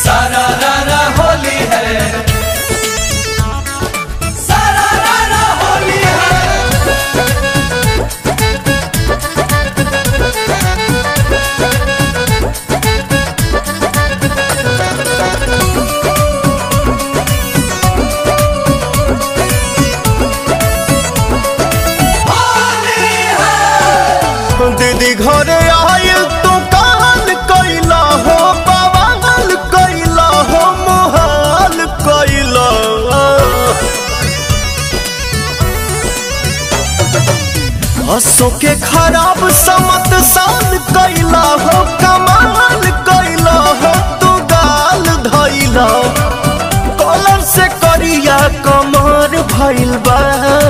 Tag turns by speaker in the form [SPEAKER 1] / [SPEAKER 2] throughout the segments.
[SPEAKER 1] सारा रारा होली है सारा रारा होली है होली है
[SPEAKER 2] दीदी घरे आयल तू काल कैला हो बवाल कैला हो मोहाल कैला हसो के खराब समत सान कैला हो कमाल कैला हो तू गाल धैला कलर से करिया कमर भइल बा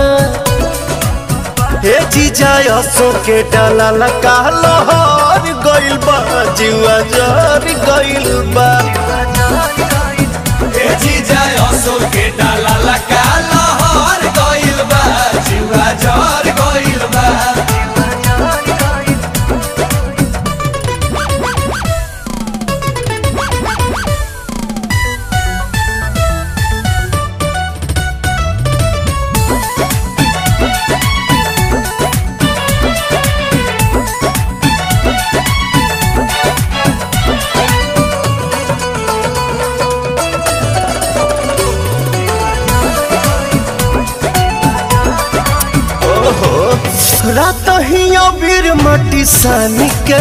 [SPEAKER 2] हे जीजा असो के डाला लगा लहर गइल बा जीवा जर गइल बा
[SPEAKER 1] ए जीजा असो के डाला लगा लहर गइल बा जुआ जर गइल बा
[SPEAKER 2] रात ही अबीर मटी सानी के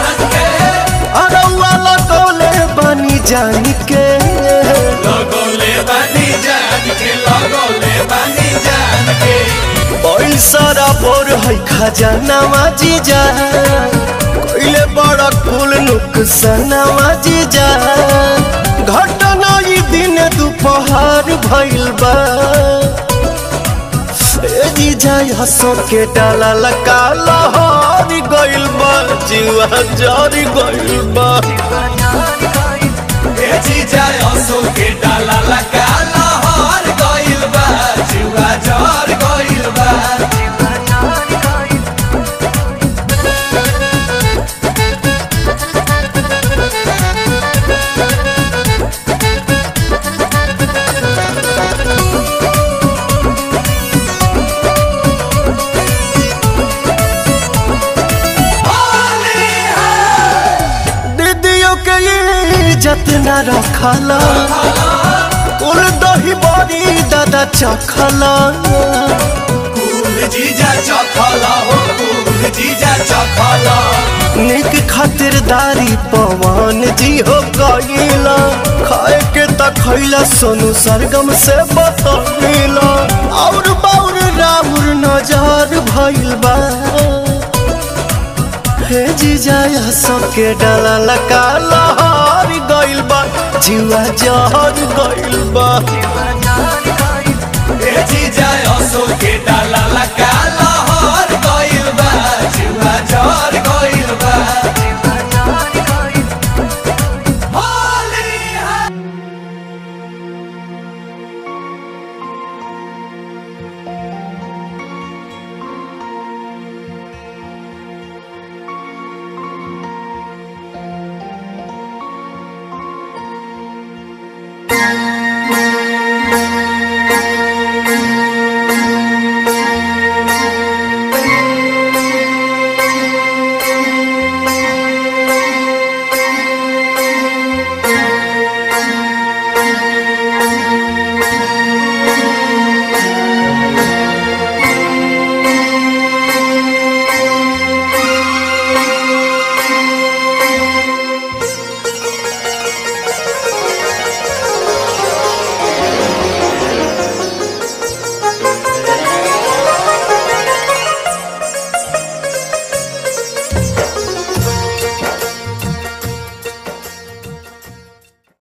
[SPEAKER 2] अरौआ लगौले बनी जानी के
[SPEAKER 1] लगोले बानी जान के लगोले बानी जान के
[SPEAKER 2] पैसा बोर है खजानावा जीजा कोइले बड़ा कुल नुकसानावा जीजा घटना ई दिन दोपहर भइल बा ए जीजा हसो के डाला लगा लहर गइल बा जीवा जर गइल बा
[SPEAKER 1] ए जीजा असो के डाला लगा लहर गइल बा जुआ जर गइल बा होली है
[SPEAKER 2] दीदियों के ये जतना रखला कुल दही बड़ी दादा चखला
[SPEAKER 1] कुल जीजा चखला हो कुल जीजा चखला
[SPEAKER 2] निक खातिरदारी पवन जी हो गईला खाए के त खैला सोनू सरगम से बतौला और बाउर राउर नजर भइल बा हे जीजा सबके डाला लगा लहर गइल बा जीवा जहर गइल बा
[SPEAKER 1] ए जीजा असो के डाला लगा लहर गइल बा जुआ जर